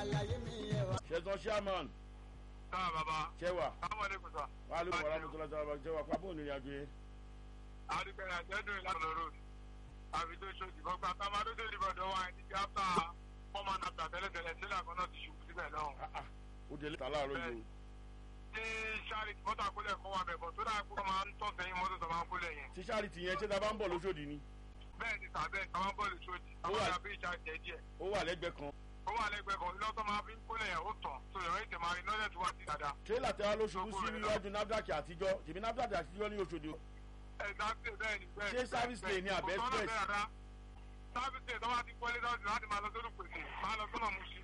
àlàyé mi yẹ wá. ṣẹ̀tàn sherman Sáà bàbá. ṣẹwà Sáwọn ẹlẹ́kùn sá. wàá lóko wàrà mọ́tò lọ́jọ́ àbá ṣẹwà pápá òní ìrìnàjò yẹn. Àdìgbẹ̀rẹ̀ àjẹ́dùn ìlànà road. Àfi tó ṣòdì bọ́ gbà táwọn adó ṣòdì bọ̀ dọ́wọ́ àìní ti áfà wọ́n máa nàbà tẹ́lẹ̀tẹ́lẹ̀ sílẹ̀ kan náà ti ṣubú síbẹ̀ lọ́hùn. Ah, ah, ó délé tà láàárọ̀ yìí o. Tí Charlie mọ́tò àkólẹ̀ kọ́ wa bẹ̀bọ̀ tó dáa kó máa ń tọ̀ sẹ́yìn mọ́tò tó máa ń kólẹ̀ yẹn. tí sáàrì tìyẹn ṣé ta bá ń bọ̀ lóṣòdì ni Bẹ́ẹ̀ ni tàbẹ́ àwọn bọ́ọ̀lù ṣòdì. Ó Àwọn wà- àbí ìjà jẹ́ díẹ̀. ó wà lẹ́gbẹ̀ẹ́ kan. Ó wà lẹ́gbẹ̀ẹ́ kan lọ́tọ́ máa fi ń kólẹ̀ yẹn ó tàn. Tó yọ̀ ètè máa rí lọ́dẹ̀ tó wá sí dáadáa. tírélà tẹ́wá ló ṣubú sí iwájú nafdac àtijọ́ tèmi nafdac àtijọ́ ní oṣòdì. Exactly bẹ́ẹ̀ ni bẹ́ẹ̀ Ṣé service lane ni àbẹ́ express? Service lane tó bá ti kọ́lé lọ́sìn láti máa lọ sórí pèsè máa lọ sọ́nà Mùsí.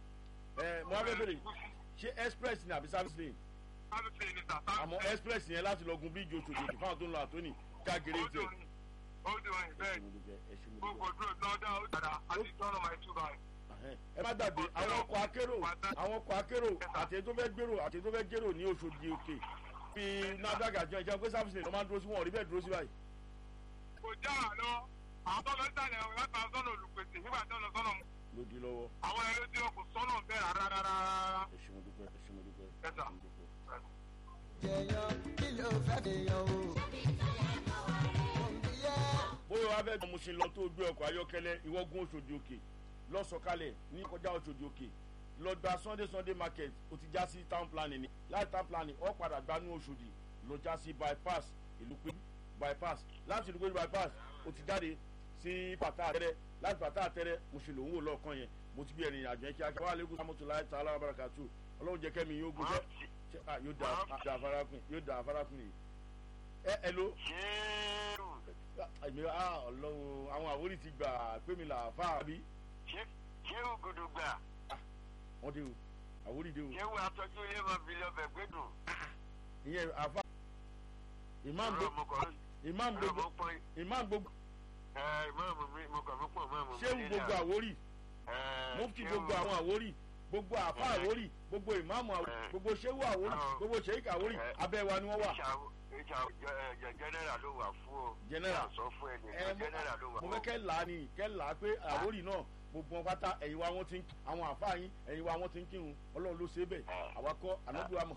ẹ mo wá fẹ́ bèrè ṣé express ni àbí service lane Service lane ni sà. àmọ́ express yẹn láti lọ gun bíríìjì oṣòdì òkè fáwọn tó ń lọ àtóní káàkiri Ó jẹ. dùn ní. Ó dùn ní bẹ́ẹ̀ ni. mo Gbogbo dúró lọ́dọ̀ ó dàda àti tọ́nà máa tú báyìí. ẹ má gbàgbé àwọn ọkọ̀ akérò àwọn ọkọ̀ akérò àti èyí tó fẹ́ gbèrò àti èyí tó fẹ́ gbèrò ní oṣòdì òkè fi nafdac àtijọ́ ìjẹun pé service lane ló máa ń dúró sí wọn ò rí bẹ́ẹ̀ dúró sí báyìí. Kò já wà lọ. Àwọn tó lọ sàlẹ̀ ọ̀ láti àwọn sọ́nà olùpèsè nígbà tó lọ sọ́nà mu. ló di lọ́wọ́ Àwọn ẹ̀rọ tí wọn kò sọ́nà bẹ́ẹ̀ rárá rárá rárá. ẹ ṣé mo dúpẹ́ ẹ ṣé mo dúpẹ́ ẹ Yes, sir. ṣé mo dúpẹ́. jẹyàn kí ló fẹ́ fèèyàn o. òǹbíyẹ́ bóyá wàá fẹ́ gbọ́n mo ṣe lọ tó gbé ọkọ̀ ayọ́kẹ́lẹ́ ìwọ́gun oṣòdì òkè lọ́sọ̀kalẹ̀ ní kọjá oṣòdì òkè lọ gba sunday sunday market o ti já sí town planning ni láti town planning ọ padà gbanú oṣòdì lọ já sí bypass ìlú pé bypass láti ìlú pé bypass o ti jáde sí pàtà àtẹrẹ láti pàtà àtẹrẹ mo ṣe lòun wò lọ́ọ̀kan yẹn mo ti bí ẹ̀rìn àjọ yẹn kíákíá wà lẹ́kùn sàmùtò láì ta alábàáràkàtù ọlọ́run jẹ́ kẹ́mi yóò gùn jẹ́ ṣe- ah, yóò da da afarakun yóò da afarakun yìí ẹ ẹ lo Ṣéèrù. èmi á ọlọ́run àwọn àwòrì ti gbà pé mi là fà á bí Ṣéèrù gùdùgbà. wọ́n dé o àwòrì dé o Ṣéèrù atọ́jú ilé máa fi lọ bẹ̀ gbẹ́dùn. ìyẹn àfa imam Ọ̀rọ̀ gbogbo mo kọ̀ imam ọ̀rọ̀ gbogbo mo pọ́n imam gbogbo ẹ ìmáàmù mi mo kàn fún pọ̀ ìmáàmù mi. ṣéwù gbogbo àwòrì Ẹ, mufti Ṣéwù- gbogbo àwọn àwòrì gbogbo àfa Ẹ. àwòrì gbogbo imam àwòrì Ẹ. gbogbo ṣéwù àwòrì Ẹ. gbogbo sheik àwòrì Ẹ. abẹ́ wa ni wọ́n wà ìjà ìjà jẹ- general ló wà fún o. General. Ìjà sọ fún ẹni ẹ mo general ló wà mo fún fẹ́ o. kẹ́ là á ni kẹ́ là á pé àwòrì náà gbogbo wọn pátá ẹ̀yin wa wọn ti ń àwọn àfa yín ẹ̀yin wa wọn ti ń kírun ọlọ́run ló ṣe é bẹ́ẹ̀ Ẹ. àwa kọ́ ànábìwá mọ̀